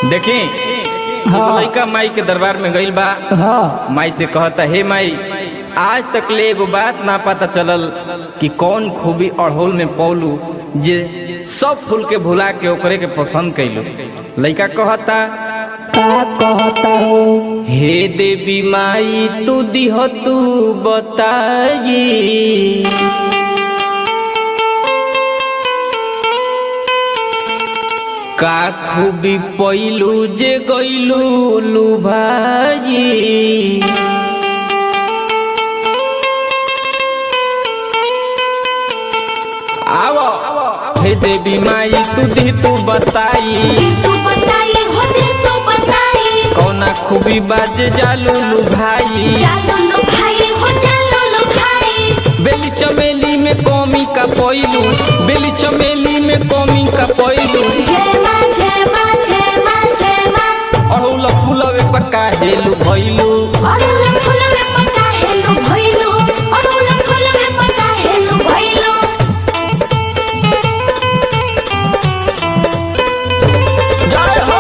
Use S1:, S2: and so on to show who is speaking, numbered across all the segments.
S1: देखी
S2: हाँ।
S1: लड़का माई के दरबार में गइल बा
S2: हाँ
S1: माई से कहता हे माई आज तक ले एगो बात ना पता चलल कि कौन खूबी अड़होल में पौलू जे सब फूल के भुला के ओकरे के पसंद कैलू लड़का कहता
S2: का कहता हो
S1: हे देवी माई तू दिह तू बताई का खूबी पैलू जे गैलू लुभाई आवो हे देवी माई तू दी तू बताई
S3: तू बताई हो दे तू बताई
S1: कौना खूबी बाज जालू लुभाई
S3: चलो लो भाई हो चलो लो भाई
S1: बेली चमेली में कौमी का पैलू बेली चमेली में कौमी का पैलू
S3: जय मां जय मां जय मां जय मां
S1: अड़ौल फूलवे पक्का हेलू भैलू
S3: अरुल फुलवे पता हेलो भइलो अरुल फुलवे पता हेलो भइलो
S1: जय हो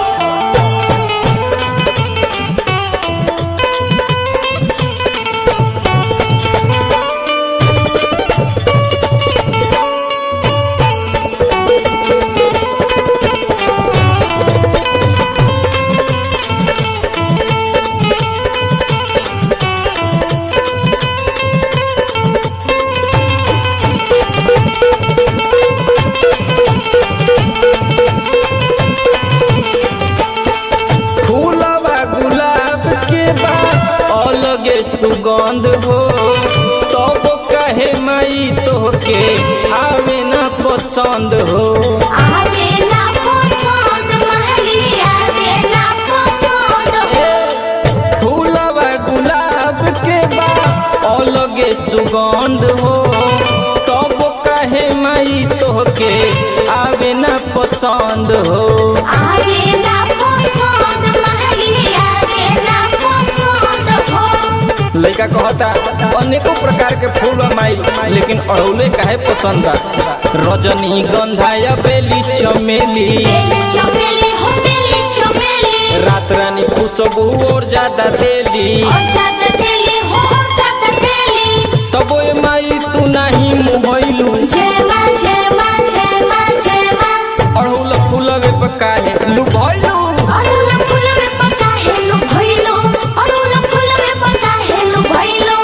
S1: फूलवा गुलाब के बा अलगे सुगंध हो तब कहे माई तोहके आवे ना पसंद हो
S3: आवे ना पसंद महली आवे ना पसंद हो
S1: फूलवा गुलाब के बा अलगे सुगंध हो तब कहे माई तोहके आवे ना पसंद हो
S3: आवे ना पसंद महली आवे ना पसंद हो
S1: लड़का कहता अनेकों प्रकार के फूल बा माई लेकिन अड़ौले काहे पसंद बा रजनी गंधा या बेली चमेली
S3: बेली चमेली हो बेली चमेली
S1: रात रानी खुशबू और ज्यादा देली
S3: और ज्यादा तेली हो और ज्यादा तेली
S1: तबो ए माई तू नहीं मुहैलू
S3: जय मां जय मां जय मां जय मां
S1: अड़ौल फूलवे पे काहे लुभैलू
S3: अरुल फुलवे पता हेलो भइलो अरुल फुलवे पता हेलो भइलो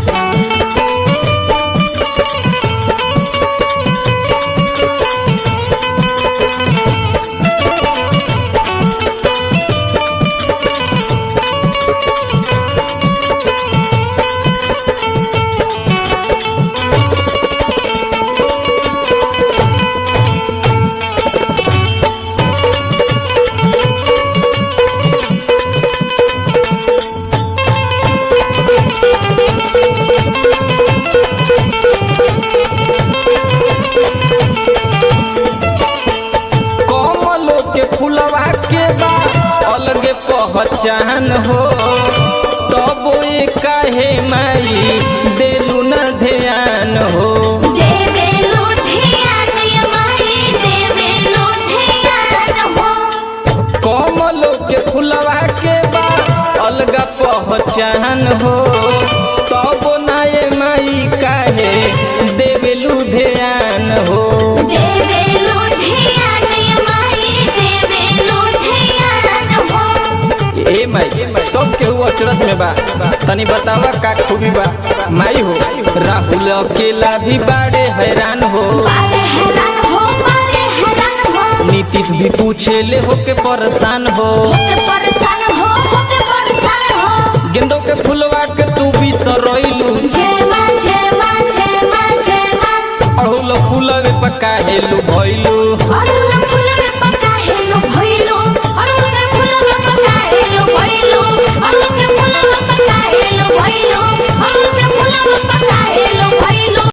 S1: कमलो के फूलवा के बा अलगे पहचान हो तबो ए काहे माई देलू ना ध्यान हो
S3: देवे लो ध्यान ये माई देवे लो ध्यान हो
S1: कमलो के फुलवा के बा अलगा पहचान हो तब नाये माई काहे देवेलू ध्यान हो
S3: देवे लो ध्यान ये माई देवे लो ध्यान हो
S1: ए माई सब केहू अचरत में बा तनी बतावा का खूबी बा माई हो राहुल अकेला भी बाड़े हैरान हो
S3: बारे हैरान हो बारे हैरान हो
S1: नीतीश भी पूछे ले होके परेशान हो
S3: होके परेशान हो होके परेशान हो
S1: गेंदों के फुलवा के तू भी सरोइलू
S3: जय मां जय मां जय मां जय मां
S1: अड़हुल फूलवे पका हेलू भइलू
S3: अरुल